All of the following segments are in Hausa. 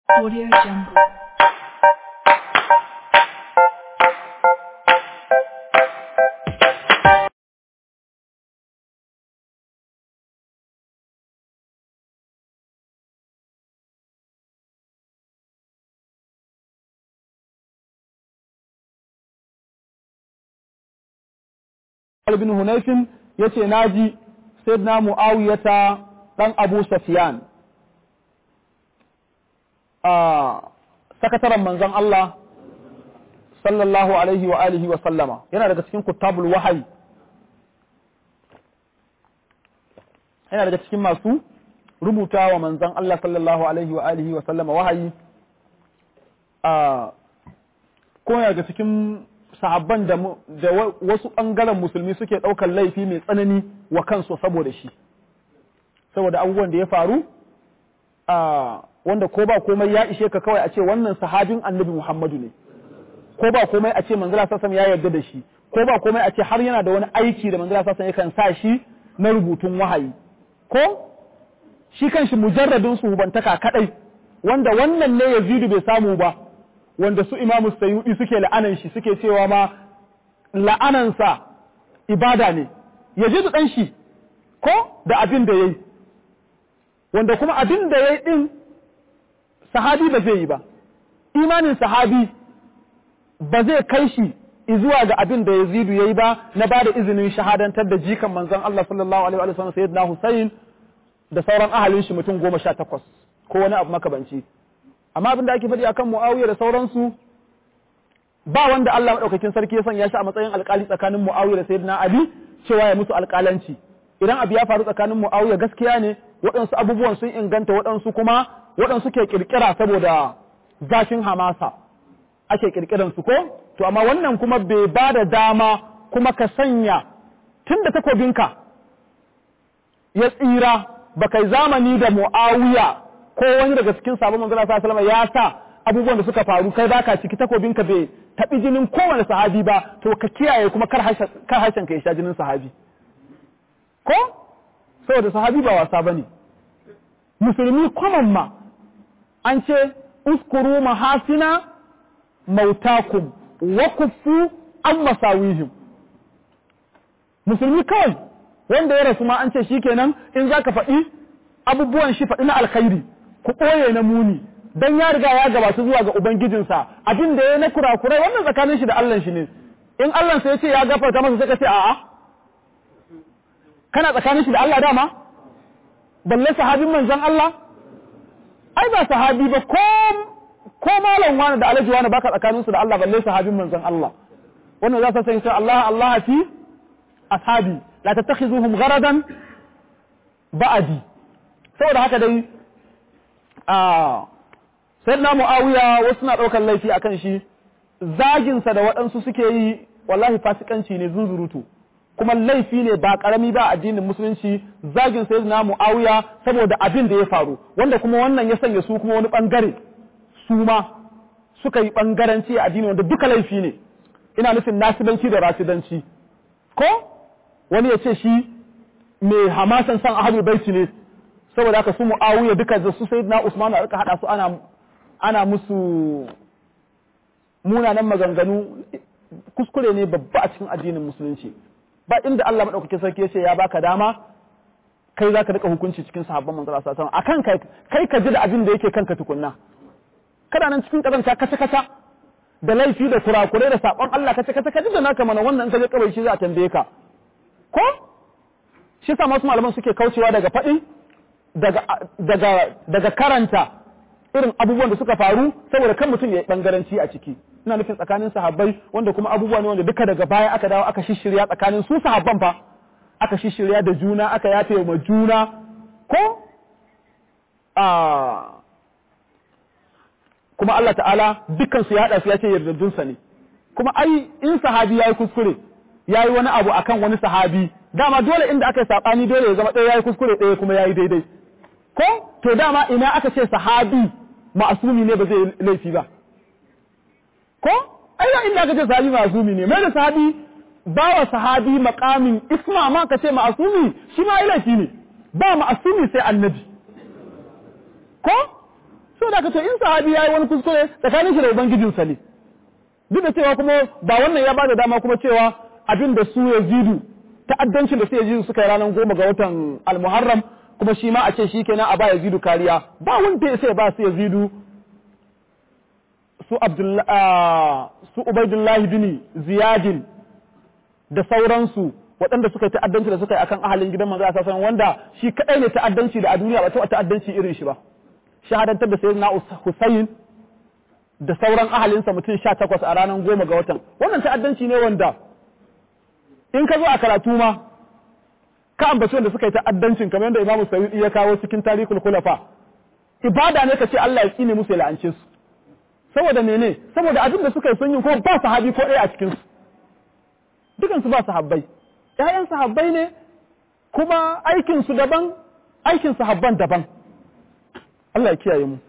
Audio Jungle. bin Hunayfin yace naji sayyidina Muawiyata dan Abu Sufyan a sakataren manzon Allah sallallahu alaihi wa alihi wa sallama yana daga cikin kutabul wahayi yana daga cikin masu rubuta wa manzon Allah sallallahu alaihi wa alihi wa sallama wahayi a ko yana daga cikin sahabban da, da wasu ɓangaren musulmi suke ɗaukar laifi mai tsanani wa kansu saboda shi saboda abubuwan da ya faru a wanda ko ba komai ya ishe ka kawai a ce wannan sahabin annabi muhammadu ne ko ba komai a ce manzala sassan ya yarda da shi ko ba komai a ce har yana da wani aiki da manzala sassan yakan sa shi na rubutun wahayi ko shi kanshi mujarradin suhubantaka kadai wanda wannan ne yazidu bai samu ba wanda su imamu sayudi suke la'anan shi suke cewa ma la'anansa ibada ne ya ji ɗan shi ko da abin da ya yi wanda kuma abin da ya yi ɗin sahabi ba zai yi ba imanin sahabi ba zai kai shi zuwa ga abin da yazidu ya yi ba na ba da izinin shahadantar da jikan manzon Allah sallallahu alaihi wa sallam sayyidina Hussein da sauran ahalin shi mutum goma sha takwas ko wani abu makabanci amma abin da ake faɗi akan Muawiya da sauransu ba wanda Allah madaukakin sarki ya sanya shi a matsayin alƙali tsakanin Muawiya da Sayyidina Ali cewa ya musu alƙalanci idan abu ya faru tsakanin Muawiya gaskiya ne waɗansu abubuwan sun inganta waɗansu kuma waɗansu ke kirkira saboda zafin hamasa ake kirkiran su ko to amma wannan kuma bai ba da dama kuma ka sanya tunda takobinka ya tsira ba kai zamani da Muawiya ko wani daga cikin sabon manzon Allah sallallahu ya sa abubuwan da suka faru kai baka ciki takobin ka bai tabi jinin kowane sahabi ba to ka kiyaye kuma kar harshen ka ya sha jinin sahabi ko saboda sahabi ba wasa bane musulmi kwaman ma an ce uskuru mahasina mautakum wa kufu an masawihim musulmi kawai wanda ya rasu ma an ce shikenan in zaka faɗi abubuwan shi faɗi na alkhairi ku ɓoye na muni don ya riga ya gabata zuwa ga Ubangijinsa abin da ya na kurakurai wannan tsakanin shi da Allah shi ne in Allah sai ya ce ya gafarta masa sai ka ce a'a kana tsakanin shi da Allah dama balle sahabin manzon Allah ai ba sahabi ba ko ko malam wani da alaji wani baka tsakanin su da Allah balle sahabin manzon Allah wannan za ta sai Allah Allah fi ashabi la tattakhizuhum gharadan ba'adi saboda haka dai a sayyidina muawiya wasu na ɗaukar laifi akan shi zaginsa da waɗansu suke yi wallahi fasikanci ne zunzurutu kuma laifi ne ba ƙarami ba addinin musulunci zagin sayyidina muawiya saboda abin da ya faru wanda kuma wannan ya sanya su kuma wani ɓangare su ma suka yi ɓangaranci a addini wanda duka laifi ne ina nufin nasibanci da rasidanci ko wani ya ce shi mai hamasan san ahlul baiti ne saboda haka su mu'awiya duka da su sayyidina usman aka hada su ana ana musu munanan maganganu kuskure ne babba a cikin addinin musulunci ba inda Allah madaukakin sarki yace ya baka dama kai zaka rika hukunci cikin sahabban manzo Allah sallallahu alaihi wasallam akan kai kai ka ji da abin da yake kanka tukunna kana nan cikin kazanta kace kace da laifi da kurakurai da sabon Allah kace kace ka ji da naka mana wannan in ka je kawai shi za a tambaye ka ko shi sa masu malaman suke kaucewa daga faɗi daga karanta irin abubuwan da suka faru saboda kan mutum ya yi ɓangaranci a ciki ina nufin tsakanin sahabbai wanda kuma abubuwa ne wanda duka daga baya aka dawo aka shishirya tsakanin su sahabban fa aka shishirya da juna aka yafe ma juna ko a kuma Allah ta'ala dukkan su ya haɗa su ya ce yardadunsa ne kuma ai in sahabi ya yi kuskure ya yi wani abu akan wani sahabi dama dole inda aka yi saɓani dole ya zama ɗaya ya yi kuskure ɗaya kuma ya yi daidai ko to dama ina aka ce sahabi ma'asumi ne ba zai laifi ba ko ai inda aka ce sahabi ma'asumi ne mai da sahabi ba wa sahabi makamin isma ma ka ce ma'asumi shi ma laifi ne ba ma'asumi sai annabi ko so da ka to in sahabi yayi wani kuskure tsakanin shi da ubangijinsa ne duk da cewa kuma ba wannan ya bada dama kuma cewa abin da su yazidu ta'addancin da su yazidu suka yi ranar goma ga watan almuharram kuma shi ma a ce shi kenan a ba yazidu kariya ba wanda ya sai ba su yazidu su su ubaidullahi bin ziyadin da sauransu waɗanda suka yi ta'addanci da suka yi akan ahalin gidan manzo a wanda shi kadai ne ta'addanci da a duniya ba ta ta'addanci irin shi ba shahadantar da sayyidina Hussein da sauran ahalinsa mutum sha takwas a ranar goma ga watan wannan ta'addanci ne wanda in ka zo a karatu ma ka ambaci wanda suka yi ta'addancin kamar yadda imamu sayyidi ya kawo cikin tarihul khulafa ibada ne ka ce Allah ya tsine musu ya la'ance su saboda mene saboda abin da suka yi sun yi ko ba sahabi ko ɗaya a cikin su dukan su ba sahabbai ƴaƴan sahabbai ne kuma aikin su daban aikin sahabban daban Allah ya kiyaye mu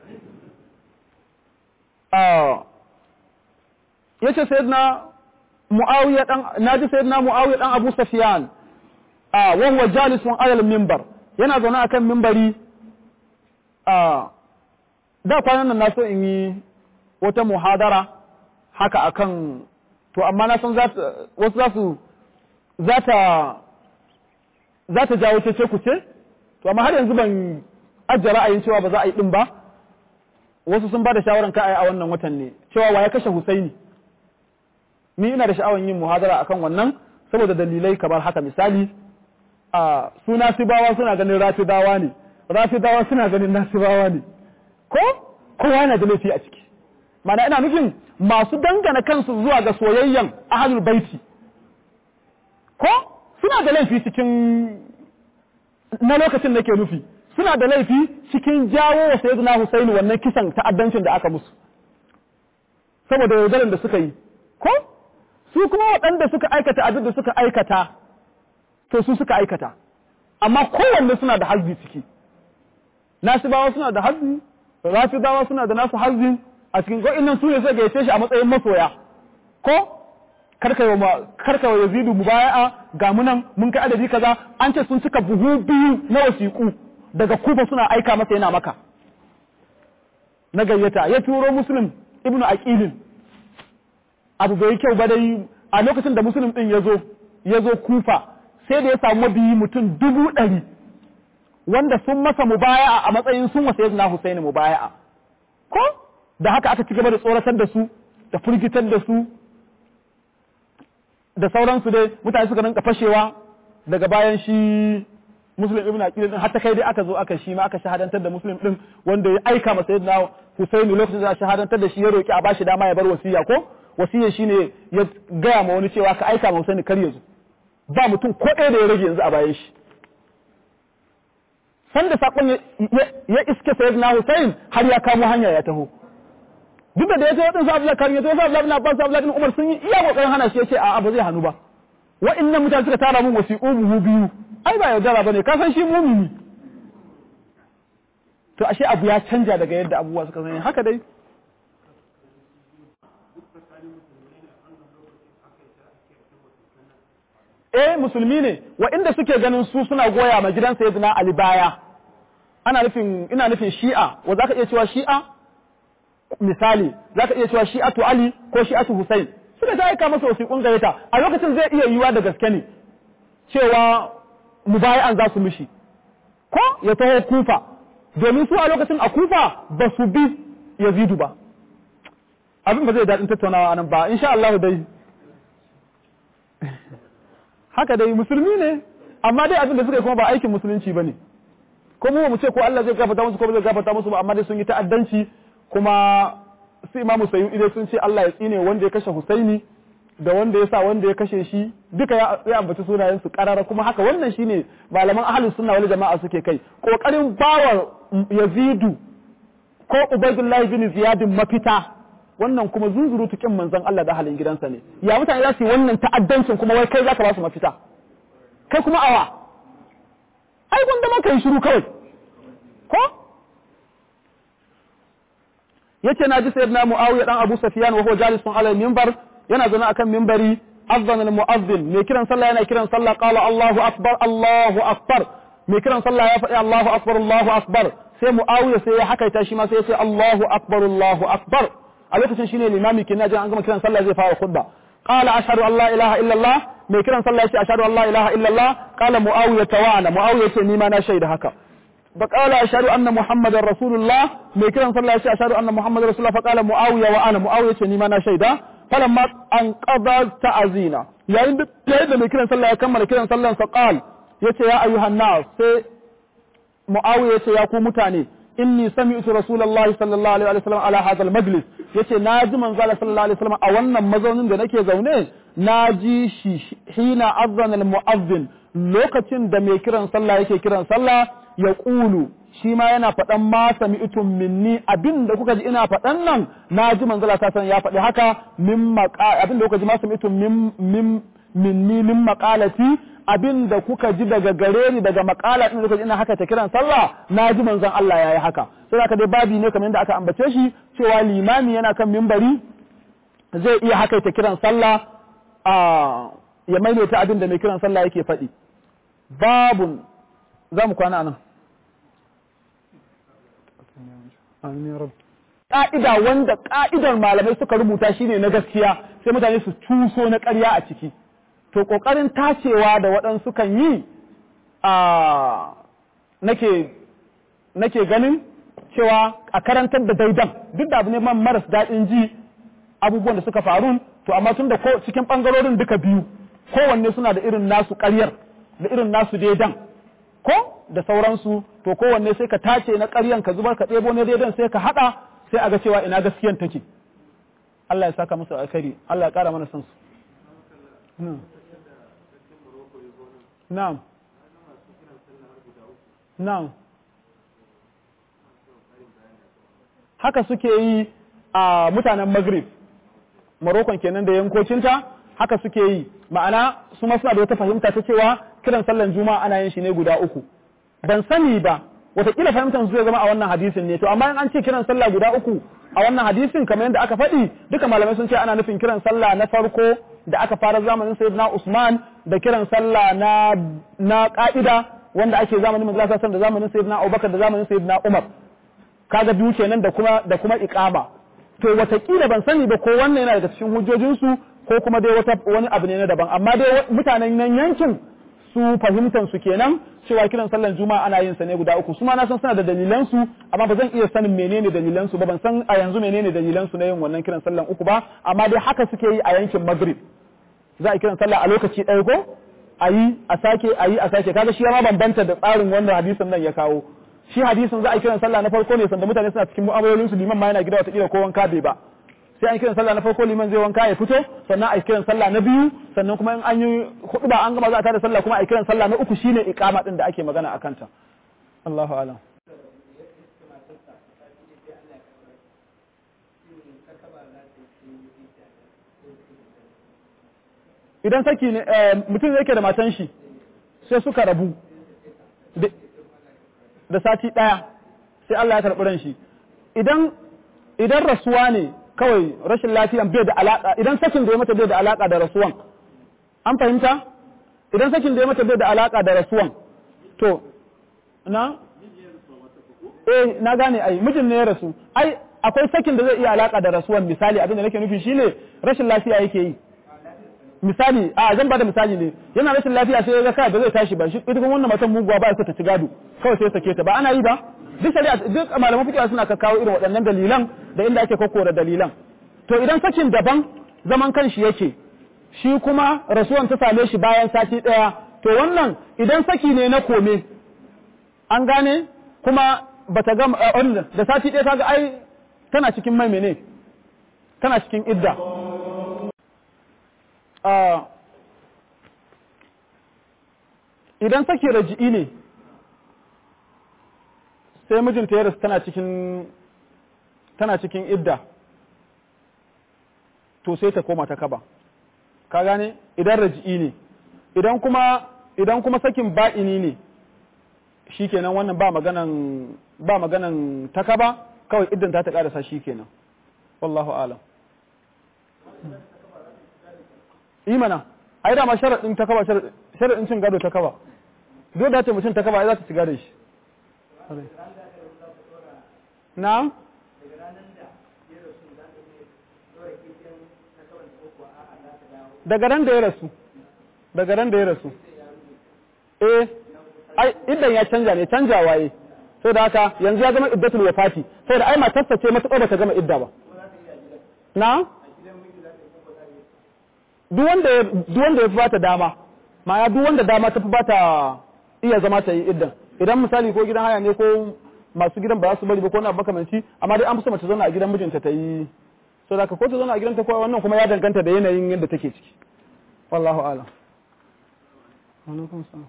yace sayyidina muawiya dan naji sayyidina muawiya dan abu sufyan ah wa huwa jalisun ala al-minbar yana zaune akan minbari ah da kwanan nan na so in yi wata muhadara haka akan to amma na san wasu za su za ta za ta jawo ce ku ce to amma har yanzu ban ajiye ra'ayin cewa ba za a yi din ba wasu sun ba da shawaran ka a wannan watan ne cewa wa ya kashe Husaini ni ina da sha'awan yin muhadara akan wannan saboda dalilai kamar haka misali a su nasibawa suna ganin rafidawa ne rafidawa suna ganin nasibawa ne ko kowa yana da laifi a ciki mana ina nufin masu dangana kansu zuwa ga soyayyen ahlul baiti ko suna da laifi cikin na lokacin da ke nufi suna da laifi cikin jawo wa sayyidina Husaini wannan kisan ta'addancin da aka musu saboda yaudaran da suka yi ko su kuma waɗanda suka aikata abin da suka aikata to su suka aikata amma kowanne suna da hazzi ciki nasibawa suna da hazzi rafidawa suna da nasu hazzin a cikin nan su ne suka gayyace shi a matsayin masoya ko karka wa yazidu mubaya'a ga munan mun kai adadi kaza an ce sun cika buhu biyu na wasiƙu daga kufa suna aika masa yana maka na gayyata ya turo muslim ibnu aqilin abu bai kyau ba dai a lokacin da muslim din yazo yazo kufa sai da ya samu mabiyi mutum dubu ɗari wanda sun masa mubaya'a a matsayin sun wasa yazna husaini mubaya'a ko da haka aka ci gaba da tsoratar da su da firgitar da su da sauransu dai mutane suka rinka fashewa daga bayan shi muslim ibn aqil din hatta kai dai aka zo aka shi ma aka shahadantar da muslim din wanda ya aika masa sayyidina husaini lokacin da shahadantar da shi ya roki a bashi dama ya bar wasiya ko wasiya shine ya gaya ma wani cewa ka aika ma husaini kar ya zo ba mutum ko ɗaya da ya rage yanzu a bayan shi sanda sakon ya iske sayyidina husain har ya kamo hanya ya taho duk da ya ce waɗansu abu zakar ya ce wasu abu labar su abu umar sun yi iya kokarin hana shi ya ce a'a ba zai hannu ba wa'annan mutane suka tara mun wasiƙu buhu biyu ai ba yaudara bane ka san shi mumini to ashe abu ya canja daga yadda abubuwa suka sani haka dai eh musulmi ne wa inda suke ganin su suna goya ma gidan sayyidina ali baya ana nufin ina nufin shi'a wa zaka iya cewa shi'a misali zaka iya cewa shi'atu ali ko shi'atu husain suka ta aika masa wasiƙun gayyata a lokacin zai iya yiwa da gaske ne cewa mubayi'an za su mishi ko ya taho kufa domin su a lokacin a kufa ba su bi yazidu ba abin ba zai daɗin tattaunawa nan ba insha Allah dai haka dai musulmi ne amma dai abin da suka yi kuma ba aikin musulunci ba ne ko mu mu ce ko Allah zai gafarta musu ko ba zai gafarta musu ba amma dai sun yi ta'addanci kuma su imamu sayyidi dai sun ce Allah ya tsine wanda ya kashe Husaini da wanda ya sa wanda ya kashe shi duka ya ambaci sunayen su karara kuma haka wannan shine malaman ahlus sunna wal jama'a suke kai kokarin bawa Yazidu ko Ubaydullah bin Ziyad mafita wannan kuma zunzuru tukin manzon Allah da halin gidansa ne ya mutane za su yi wannan ta'addancin kuma wai kai zaka ba su mafita kai kuma awa ai gwanda ma kai shiru kawai ko yace naji sayyidina Muawiya dan Abu Sufyan wa huwa jalisun ala minbar yana zaune akan minbari azzana al-mu'azzin mai kiran sallah yana kiran sallah qala Allahu akbar Allahu akbar mai kiran sallah ya faɗi Allahu akbar Allahu akbar sai muawiya sai ya hakaita shi ma sai ya ce Allahu akbar Allahu akbar a lokacin shine limami kenan jin an gama kiran sallah zai fara khutba qala ashhadu an la ilaha illa Allah mai kiran sallah yace ashhadu an la ilaha illa Allah qala muawiya tawana muawiya yace ni ma na shaida haka فقال أشهد أن محمد رسول الله ميكرا صلى الله عليه أشهد أن محمد رسول الله فقال معاوية وأنا معاوية نيما أنا شيدا فلما أنقضى تعزينا يعني يعيد ميكرا صلى الله يكمل كرا صلى الله فقال يتي يا أيها الناس سي معاوية يتي يا متاني إني سمعت رسول الله صلى الله عليه وسلم على هذا المجلس yace naji manzo Allah sallallahu alaihi wasallam a wannan mazaunin da nake zaune naji shi hina azana al-mu'azzin lokacin da mai kiran sallah yake kiran sallah ya ƙulu shi ma yana faɗan ma sami'tum minni abin da kuka ji ina faɗan nan na ji manzala ta san ya faɗi haka min abin da kuka ji ma sami'tum min min minni min maqalati abin da kuka ji daga gare ni daga maqala din da kuka ji ina haka ta kiran sallah na ji manzon Allah yayi haka sai haka dai babi ne kamar yadda aka ambace shi cewa limami yana kan mimbari zai iya haka ta kiran sallah a ya maimaita abin da mai kiran sallah yake faɗi babun za mu kwana nan ƙa'ida wanda ƙa'idar malamai suka rubuta shine na gaskiya sai mutane su cuso na ƙarya a ciki to ƙoƙarin tacewa da waɗansu kan yi a nake ganin cewa a karantar da daidan duk da abu ne man maras daɗin ji abubuwan da suka faru to amma tun da cikin ɓangarorin duka biyu kowanne suna da irin nasu ƙaryar da irin nasu daidan ko da sauransu to kowanne sai ka tace na ƙaryan ka zubar ka ɗebo na daidan sai ka haɗa sai a ga cewa ina gaskiyan take Allah ya saka musu alkhairi Allah ya ƙara mana san su na'am na'am haka suke yi a mutanen Maghrib Morocco kenan da yankocinta haka suke yi ma'ana su ma suna da wata fahimta ta cewa kiran sallan juma'a ana yin shi ne guda uku ban sani ba wataƙila fahimtar su zai zama a wannan hadisin ne to amma in an ce kiran sallah guda uku a wannan hadisin kamar yadda aka faɗi duka malamai sun ce ana nufin kiran sallah na farko da aka fara zamanin sayyidina Usman da kiran sallah na na ka'ida wanda ake zamanin manzo sallallahu da zamanin sayyidina Abubakar da zamanin sayyidina Umar kaga biyu kenan da kuma da kuma iqama to wataƙila ban sani ba ko wannan yana daga cikin hujjojinsu ko kuma dai wata wani abu ne na daban amma dai mutanen nan yankin su fahimtan su kenan cewa kiran sallan juma'a ana yin sa ne guda uku su ma na san suna da dalilan su amma ba zan iya sanin menene dalilan su ba ban san a yanzu menene dalilan su na yin wannan kiran sallan uku ba amma dai haka suke yi a yankin Maghrib za a kiran sallah a lokaci ɗaya ko a yi a sake a yi a sake kaga shi ma bambanta da tsarin wanda hadisin nan ya kawo shi hadisin za a kiran sallah na farko ne sanda mutane suna cikin mu'amalolin su liman ma yana gida wata kila ko wanka bai ba sai an kiran sallah na farko liman zai wanka ya fito sannan a kiran sallah na biyu sannan kuma in an yi hudu ba an gama za a tada sallah kuma a kiran sallah na uku shine iqama din da ake magana a kanta Allahu a'lam idan saki ne mutum yake da matan shi sai suka rabu da sati daya sai Allah ya karɓi ran shi idan idan rasuwa ne kawai rashin lafiyan bai da alaka idan sakin da ya mata bai da alaka da rasuwan an fahimta idan sakin da ya mata bai da alaka da rasuwan to na eh na gane ai mijin ne ya rasu ai akwai sakin da zai iya alaka da rasuwan misali abin da nake nufi shine rashin lafiya yake yi misali a zan bada misali ne yana rashin lafiya sai ya ga kai ba zai tashi ba shi ita kuma wannan matan muguwa ba ta ci gado kawai sai sake ta ba ana yi ba duk shari'a duk malaman fiqh suna kawo irin waɗannan dalilan da inda ake kokkora dalilan to idan sakin daban zaman kanshi yake shi kuma rasuwan ta same shi bayan sati ɗaya to wannan idan saki ne na kome an gane kuma bata ga da sati ɗaya kaga ai tana cikin mai mene tana cikin idda idan saki raji'i ne sai mijinta ya rasu tana cikin tana cikin idda to sai ta koma ta kaba ka gane idan raji'i ne idan kuma idan kuma sakin ba'ini ne shikenan wannan ba maganan ba maganan ta kaba kawai iddan ta ta karasa shikenan wallahu alam imana ai da ma sharadin ta kaba sharadin cin gado ta kaba duk da ce mutum ta kaba ai za ta ci gado shi na daga ran da ya rasu daga ran da ya rasu eh ai idan ya canja ne canja waye sai da haka yanzu ya zama iddatul wafati sai da ai matarsa ce matuƙar ba ta gama idda ba na duk wanda ya duk wanda ya fi bata dama ma'ana duk wanda dama ta fi bata iya zama ta yi iddan idan misali ko gidan haya ne ko masu gidan ba za su bari ba ko na makamanci amma dai an fi so mace zauna a gidan mijinta ta yi so da ko ta zauna a gidanta ko wannan kuma ya danganta da yanayin yadda take ciki wallahu a'lam alaikum salam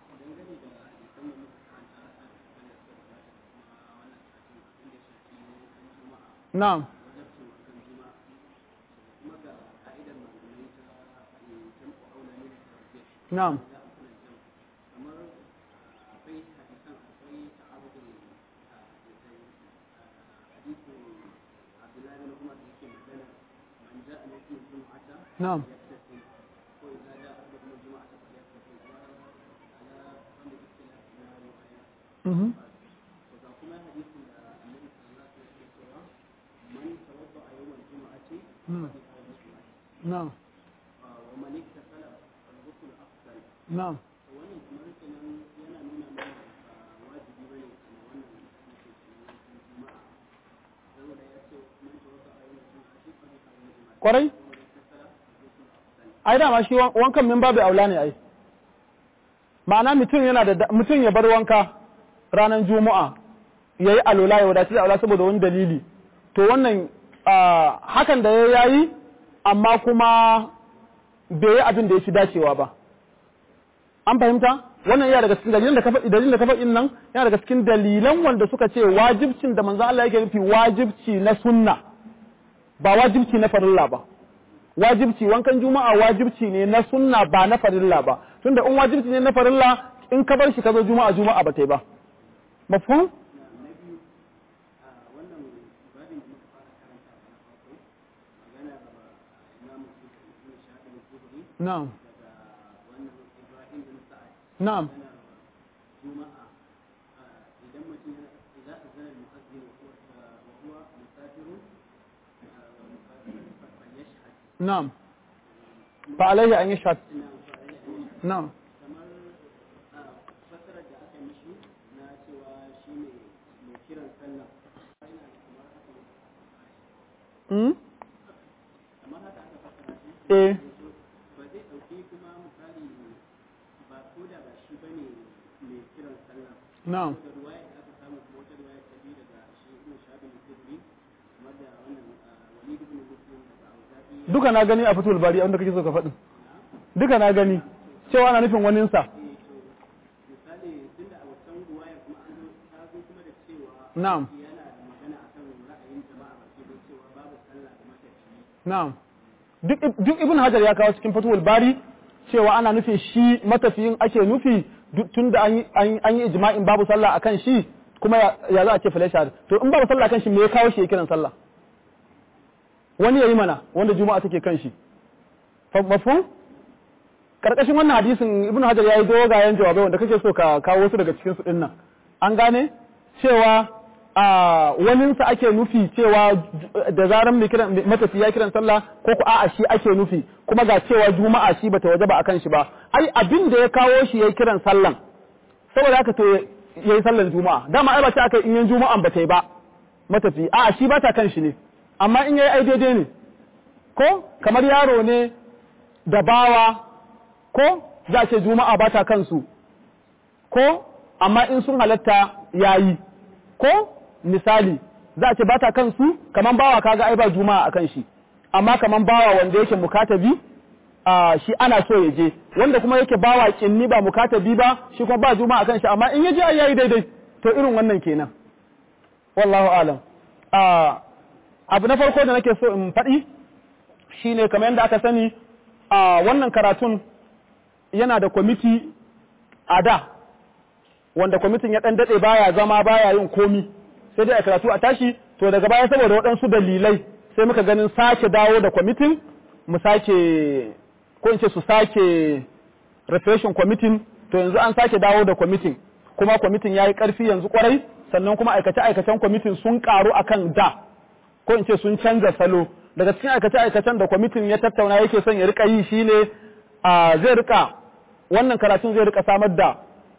na'am na'am na'am mhm na'am na'am kwarai ai dama shi wankan min babu aula ne ai ma'ana mutum yana da mutum ya bar wanka ranar juma'a yayi alola ya wadace da aula saboda wani dalili to wannan hakan da ya yayi amma kuma bai yi abin da ya fi dacewa ba an fahimta wannan yana daga cikin dalilan da kafa dalilin da kafa nan yana daga cikin dalilan wanda suka ce wajibcin da manzo Allah yake nufi wajibci na sunna ba wajibci na farilla ba wajibci wankan juma'a wajibci ne na sunna ba na farilla ba tunda in wajibci ne na farilla in ka bar shi ka zo juma'a juma'a ba ta yi ba mafhum na'am na'am نعم فعليه أن يشهد نعم Hmm? Eh. Na'am. duka na gani a fitul bari abinda kake so ka faɗi duka na gani cewa ana nufin waninsa na'am na'am duk ibn hajar ya kawo cikin fatul bari cewa ana nufin shi matafiyin ake nufi tun da an yi ijma'in babu sallah akan shi kuma ya za a ce falashar to in babu sallah akan shi me ya kawo shi ya kiran sallah wani ya yi mana wanda juma'a take kan shi mafhum karkashin wannan hadisin ibnu hajar yayi dogayen jawabai wanda kake so ka kawo wasu daga cikin su dinnan an gane cewa a wanin sa ake nufi cewa da zaran mai kiran matafi ya kiran sallah ko ku a'a shi ake nufi kuma ga cewa juma'a shi bata wajaba akan shi ba ai abin da ya kawo shi yayi kiran sallan saboda haka to yayi sallan juma'a dama ai ba ta aka in yan juma'an bata yi ba matafi a'a shi ba ta kan shi ne amma in yayi ai daidai ne ko kamar yaro ne da bawa ko za a ce juma'a ba ta kansu ko amma in sun halatta yayi ko misali za a ce ba ta kansu kaman bawa kaga ai ba juma'a akan shi amma kaman bawa wanda yake mukatabi a shi ana so ya je wanda kuma yake bawa kinni ba mukatabi ba shi kuma ba juma'a akan shi amma in ya je ai yayi daidai to irin wannan kenan wallahu alam abu na farko da nake so in faɗi shine kamar yadda aka sani a wannan karatun yana da kwamiti a da wanda kwamitin ya ɗan daɗe baya zama baya yin komi sai dai a karatu a tashi to daga baya saboda waɗansu dalilai sai muka ganin sake dawo da kwamitin mu sake ko in ce su sake refreshing kwamitin to yanzu an sake dawo da kwamitin kuma kwamitin ya yi ƙarfi yanzu kwarai sannan kuma aikace-aikacen kwamitin sun karu akan da ko in ce sun canza salo daga cikin aikace-aikacen da kwamitin ya tattauna yake son ya rika yi shine a zai rika wannan karatun zai rika samar da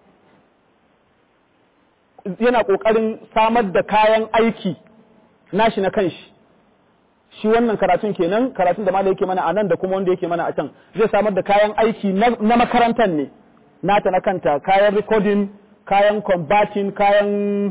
yana kokarin samar da kayan aiki nashi na kanshi shi wannan karatun kenan karatun da ma da yake mana a nan da kuma wanda yake mana a can zai samar da kayan aiki na makarantar ne nata na kanta kayan recording kayan combating kayan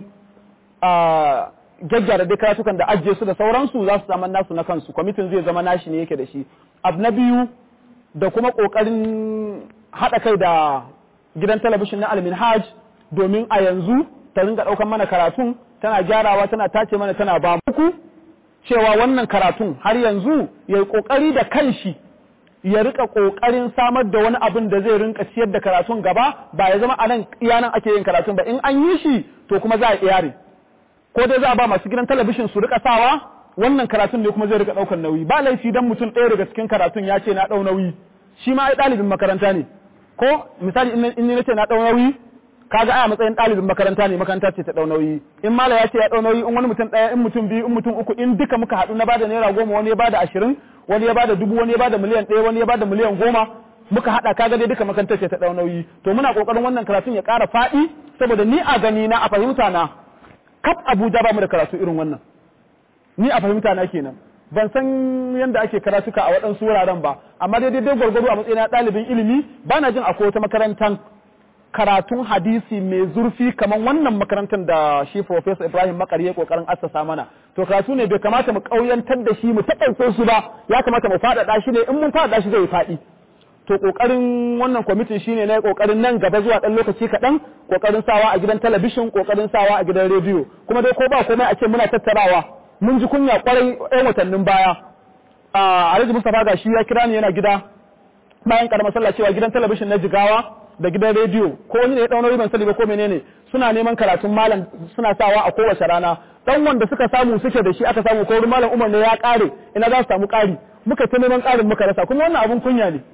gyaggyara dai karatukan da ajiye su da sauransu za su zama nasu na kansu kwamitin zai zama nashi ne yake da shi abu na biyu da kuma ƙoƙarin haɗa kai da gidan talabishin na alminhaj domin a yanzu ta ringa ɗaukan mana karatun tana gyarawa tana tace mana tana ba muku cewa wannan karatun har yanzu ya yi ƙoƙari da kanshi ya rika ƙoƙarin samar da wani abin da zai rinka ciyar da karatun gaba ba ya zama a nan iyanan ake yin karatun ba in an yi shi to kuma za a iyare ko dai za a ba masu gidan talabishin su rika sawa wannan karatun ne kuma zai rika ɗaukar nauyi ba laifi dan mutum ɗaya daga cikin karatun ya ce na ɗau nauyi shi ma ai ɗalibin makaranta ne ko misali in ni nace na ɗau nauyi kaga ai a matsayin ɗalibin makaranta ne makaranta ce ta ɗau nauyi in mala ya ce ya ɗau nauyi in wani mutum ɗaya in mutum biyu in mutum uku in duka muka haɗu na bada naira goma wani ya bada ashirin wani ya bada dubu wani ya bada miliyan ɗaya wani ya bada miliyan goma muka haɗa kaga dai duka makarantar ce ta ɗau nauyi to muna ƙoƙarin wannan karatun ya ƙara faɗi saboda ni a gani na a fahimta na kaf Abuja ba mu da karatu irin wannan ni a fahimta na kenan ban san yadda ake karatuka a waɗansu wuraren ba amma dai dai gwargwado a matsayin ɗalibin ilimi ba na jin akwai wata makarantar karatun hadisi mai zurfi kamar wannan makarantar da shi Professor Ibrahim Makari ya kokarin assasa mana to karatu ne bai kamata mu kauyantar da shi mu taƙaice su ba ya kamata mu faɗaɗa shi ne in mun faɗaɗa shi zai faɗi to kokarin wannan kwamitin shine na kokarin nan gaba zuwa dan lokaci kaɗan kokarin sawa a gidan talabishin kokarin sawa a gidan rediyo kuma dai ko ba komai a ce muna tattarawa mun ji kunya kwarai ɗan watannin baya a Alhaji Mustapha ga shi ya kira ni yana gida bayan karamar sallah cewa gidan talabishin na Jigawa da gidan rediyo ko wani ne ya dauna ban sani ba ko menene suna neman karatun malam suna sawa a kowace rana dan wanda suka samu suke da shi aka samu ko malam Umar ne ya kare ina za su samu kari muka ta neman karin muka rasa kuma wannan abun kunya ne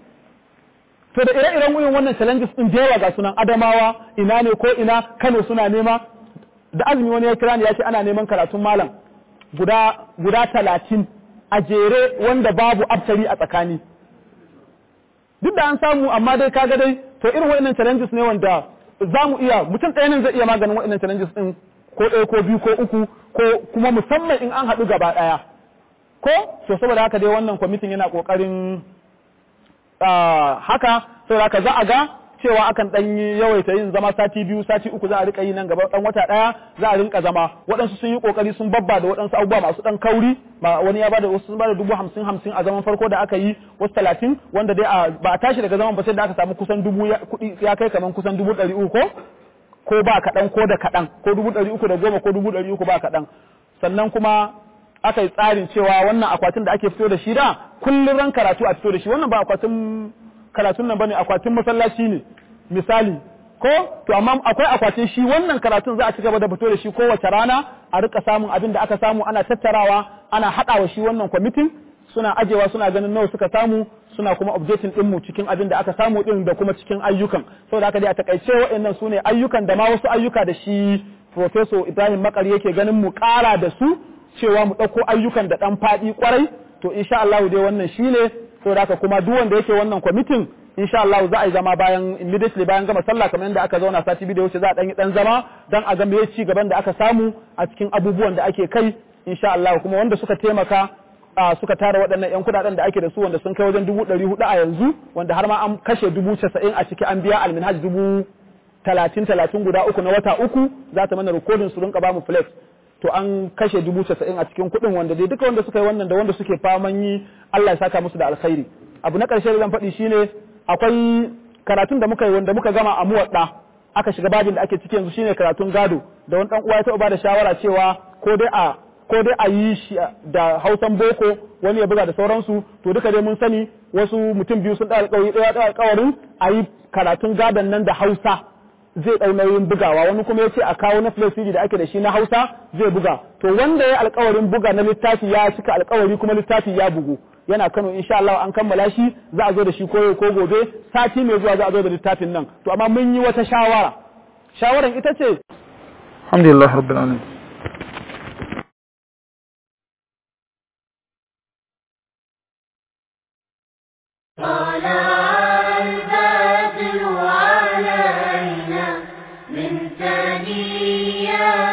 to da ire-iren irin wannan challenges din da yawa ga sunan Adamawa ina ne ko ina Kano suna nema da azumi wani ya kira ni ya ce ana neman karatun malam guda guda talatin a jere wanda babu aftari a tsakani duk da an samu amma dai kaga dai to irin waɗannan challenges ne wanda za mu iya mutum ɗaya nan zai iya maganin waɗannan challenges ɗin ko ɗaya ko biyu ko uku ko kuma musamman in an haɗu gaba ɗaya ko to saboda haka dai wannan kwamitin yana ƙoƙarin haka saboda haka za a ga cewa akan dan yawaita yin zama sati biyu sati uku za a rika yi nan gaba dan wata daya za a rinka zama waɗansu sun yi kokari sun babba da waɗansu abubuwa masu dan kauri ba wani ya bada wasu sun bada dubu hamsin hamsin a zaman farko da aka yi wasu talatin wanda dai ba a tashi daga zaman ba sai da aka samu kusan dubu kuɗi ya kai kaman kusan dubu ɗari uku ko ko ba kaɗan ko da kaɗan ko dubu ɗari uku da goma ko dubu ɗari uku ba kaɗan sannan kuma aka yi tsarin cewa wannan akwatin da ake fito da shi da kullum ran karatu a fito da shi wannan ba akwatin karatun nan bane akwatin masallaci ne misali ko to amma akwai akwatin shi wannan karatun za a ci gaba da fito da shi kowace rana a rika samun abin da aka samu ana tattarawa ana haɗawa shi wannan kwamitin suna ajewa suna ganin nawa suka samu suna kuma updating din mu cikin abin da aka samu din da kuma cikin ayyukan saboda haka dai a takaice waɗannan su ne ayyukan da ma wasu ayyuka da shi professor Ibrahim Makari yake ganin mu ƙara da su cewa mu ɗauko ayyukan da ɗan faɗi kwarai to insha Allah dai wannan shine saboda haka kuma duk wanda yake wannan kwamitin insha Allah za a yi zama bayan immediately bayan gama sallah kamar yadda aka zauna sati biyu da wuce za a dan yi dan zama dan a ga me ci gaban da aka samu a cikin abubuwan da ake kai insha Allah kuma wanda suka taimaka suka tara waɗannan yan kudaden da ake da su wanda sun kai wajen dubu ɗari hudu a yanzu wanda har ma an kashe dubu casa'in a ciki an biya alminhaj dubu talatin talatin guda uku na wata uku za ta mana rikodin su rinka bamu flex to an kashe dubu casa'in a cikin kuɗin wanda dai duka wanda suka yi wannan da wanda suke faman yi Allah ya saka musu da alkhairi abu na ƙarshe da zan faɗi shine akwai karatun da muka yi wanda muka gama a muwadda aka shiga babin da ake ciki yanzu shine karatun gado da wani dan uwa ya taɓa bada shawara cewa ko dai a ko dai a yi shi da Hausan boko wani ya buga da sauransu to duka dai mun sani wasu mutum biyu sun da alƙawari ɗaya da alƙawarin a yi karatun gadon nan da Hausa zai ɗau nauyin bugawa wani kuma ya ce a kawo na CD da ake da shi na Hausa zai buga to wanda ya alƙawarin buga na littafi ya cika alƙawari kuma littafi ya bugu yana Kano insha Allah an kammala shi za a zo da shi koyo ko gobe sati mai zuwa za a zo da littafin nan to amma mun yi wata shawara shawaran ita ce alhamdulillah rabbil alamin طلع البدر علينا من ثنيات